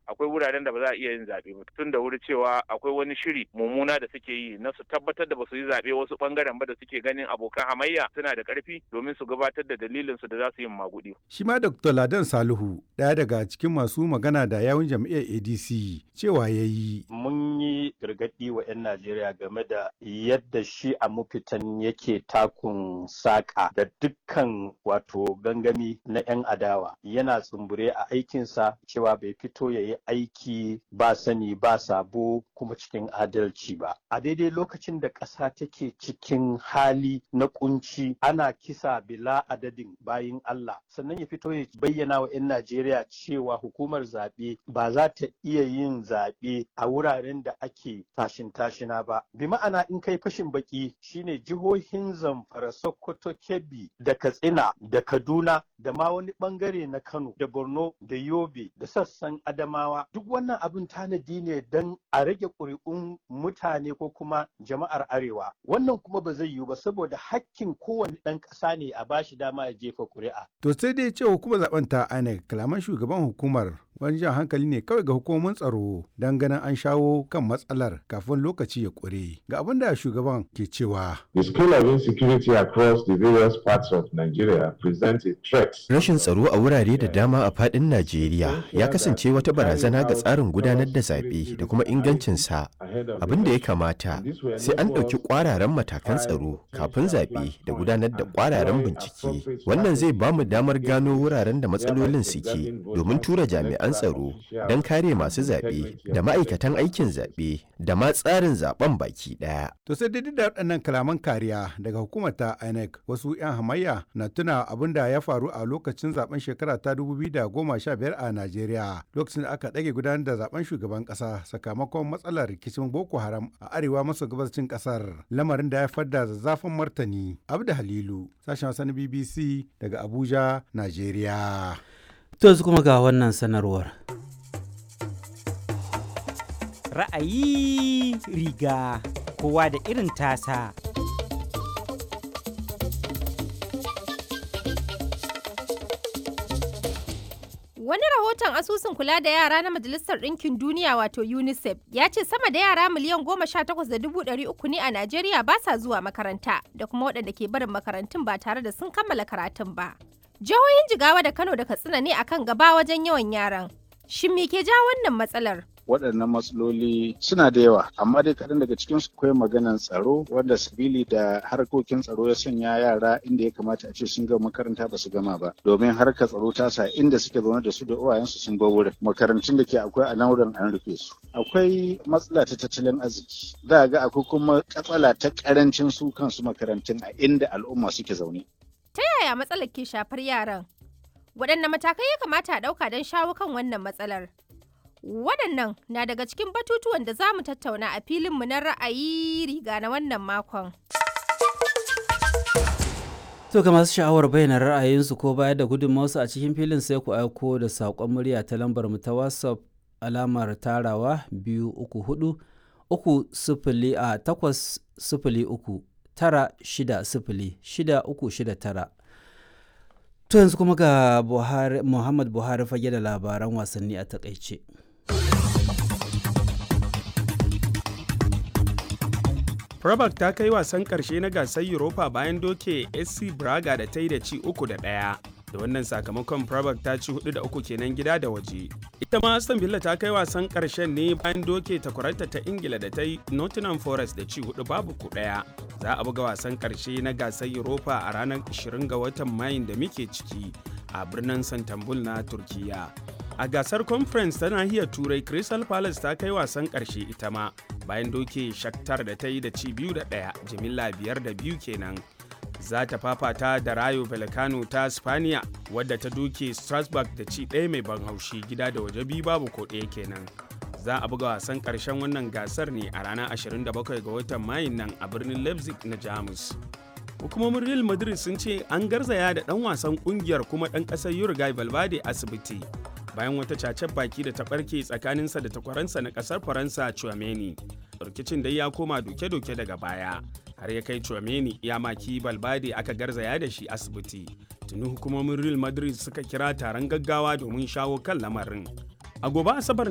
akwai wuraren da ba za a iya yin zaɓe ba tun da wuri cewa akwai wani shiri mummuna da suke yi na su tabbatar da ba su yi zaɓe wasu ɓangaren ba da suke ganin abokan hamayya suna da ƙarfi domin su gabatar da dalilin su da za su yi maguɗi. Shi ma Dr. Ladan Salihu ɗaya daga cikin masu magana da yawun jam'iyyar ADC cewa ya yi. Mun yi gargaɗi wa 'yan Najeriya game da yadda shi a mafitan yake takun saƙa da dukkan wato gangami na 'yan adawa yana tsumbure a aikinsa cewa bai fito ya yi aiki ba sani ba sabo kuma cikin adalci ba. A daidai lokacin da ƙasa take cikin hali na kunci ana kisa bila adadin bayin Allah sannan ya fito ya bayyana wa 'yan Najeriya cewa hukumar zaɓe ba za ta iya yin zaɓe a wuraren da ake tashin tashina ba. Bi ma'ana in kai fashin baki shine jihohin Zamfara, Sokoto, Kebbi da Katsina da Kaduna da ma wani bangare na Kano da Borno da Yobe da sassan Adamawa duk wannan abin tanadi ne don a rage ƙuri'un mutane ko kuma jama'ar Arewa. Wannan kuma ba zai yiwu ba saboda hakkin kowane ɗan ƙasa ne a bashi dama ya jefa ƙuri'a. To sai dai cewa hukumar zaben ta INEC kalaman shugaban hukumar wani jan hankali ne kawai ga hukumomin tsaro don ganin an shawo kan matsalar kafin lokaci ya ƙure. Ga abin da shugaban ke cewa. The scale of insecurity across the various parts of Nigeria presents a threat. Rashin tsaro a wurare da dama a faɗin Najeriya ya kasance wata barazana ga tsarin gudanar da zaɓe da kuma ingancinsa. Abin da ya kamata sai an ɗauki ƙwararan matakan tsaro kafin zaɓe da gudanar da ƙwararan bincike. Wannan zai ba mu damar gano wuraren da matsalolin suke domin tura jami'an tsaro don kare masu zaɓe da ma'aikatan aikin zaɓe da ma tsarin zaɓen baki ɗaya. To sai dai da waɗannan kalaman kariya daga hukumar ta INEC wasu 'yan hamayya na tuna abin da ya faru a lokacin zaben shekara ta 2015 a Najeriya lokacin da aka ɗage gudanar da zaben shugaban ƙasa sakamakon matsalar rikicin Boko Haram a arewa maso gabashin ƙasar lamarin da ya fadda zazzafin martani. Abda Halilu sashen Hausa na BBC daga Abuja, Najeriya. To yanzu kuma ga wannan sanarwar. Ra'ayi riga kowa da irin tasa. Wani rahoton asusun kula da yara na Majalisar Ɗinkin Duniya wato UNICEF ya ce sama da yara miliyan goma sha takwas da dubu ɗari uku ne a Najeriya ba sa zuwa makaranta da kuma waɗanda ke barin makarantun ba tare da sun kammala karatun ba. Jihohin Jigawa da Kano da Katsina ne akan gaba wajen yawan yaran. Shin me ke ja wannan matsalar? waɗannan matsaloli suna da yawa amma dai kaɗan daga cikin su akwai maganan tsaro wanda sabili da harkokin tsaro ya sanya yara inda ya kamata a ce sun gama makaranta ba su gama ba domin harkar tsaro ta sa inda suke zaune da su da uwayensu sun bar wurin makarantun da ke akwai a nan wurin an rufe su akwai matsala ta tattalin arziki za a ga akwai kuma katsala ta karancin su kansu makarantun a inda al'umma suke zaune Ta yaya matsalar ke shafar yaran? Waɗanne matakai ya kamata a ɗauka don shawo kan wannan matsalar? Waɗannan na daga cikin batutuwan da za mu tattauna a filinmu na ra'ayi riga na wannan makon. To ga masu sha'awar bayyana ra'ayinsu ko bayar da gudunmawarsu a cikin filin sai ku aiko da saƙon murya ta lambar mu ta WhatsApp alamar tarawa biyu uku hudu uku sifili a takwas sifili uku tara shida sifili shida uku shida tara. To yanzu kuma ga Buhari, Muhammad Buhari fage da labaran wasanni a takaice. Prabak ta kai wasan ƙarshe na gasar Europa bayan doke SC Braga da ta yi da ci uku da ɗaya. Da wannan sakamakon Prabak ta ci hudu da uku kenan gida da waje. Ita ma Aston Villa ta kai wasan ƙarshen ne bayan doke takwararta ta Ingila da ta yi Nottingham Forest da ci hudu babu ku ɗaya. Za a buga wasan ƙarshe na gasar Europa a ranar 20 ga watan Mayun da muke ciki a birnin Santambul na Turkiyya. A gasar conference ta nahiyar Turai Crystal Palace ta kai wasan ƙarshe ita ma bayan doke Shakhtar da ta yi da ci biyu da ɗaya jimilla biyar da biyu kenan. Za ta fafata da Rayo Vallecano ta Spaniya wadda ta doke Strasbourg da ci ɗaya mai ban haushi gida da waje biyu babu ko ɗaya kenan. Za a buga wasan ƙarshen wannan gasar ne a ranar 27 ga watan Mayun nan a birnin Leipzig na Jamus. hukumomin real madrid sun ce an garzaya da dan wasan kungiyar kuma dan kasar uruguay valverde asibiti bayan wata cacen baki da ta barke tsakaninsa da takwaransa na kasar faransa chouameni rikicin dai ya koma doke-doke daga baya har ya kai chouameni ya maki valverde aka garzaya da shi asibiti tuni hukumomin real madrid suka kira taron gaggawa domin shawo kan lamarin a gobe asabar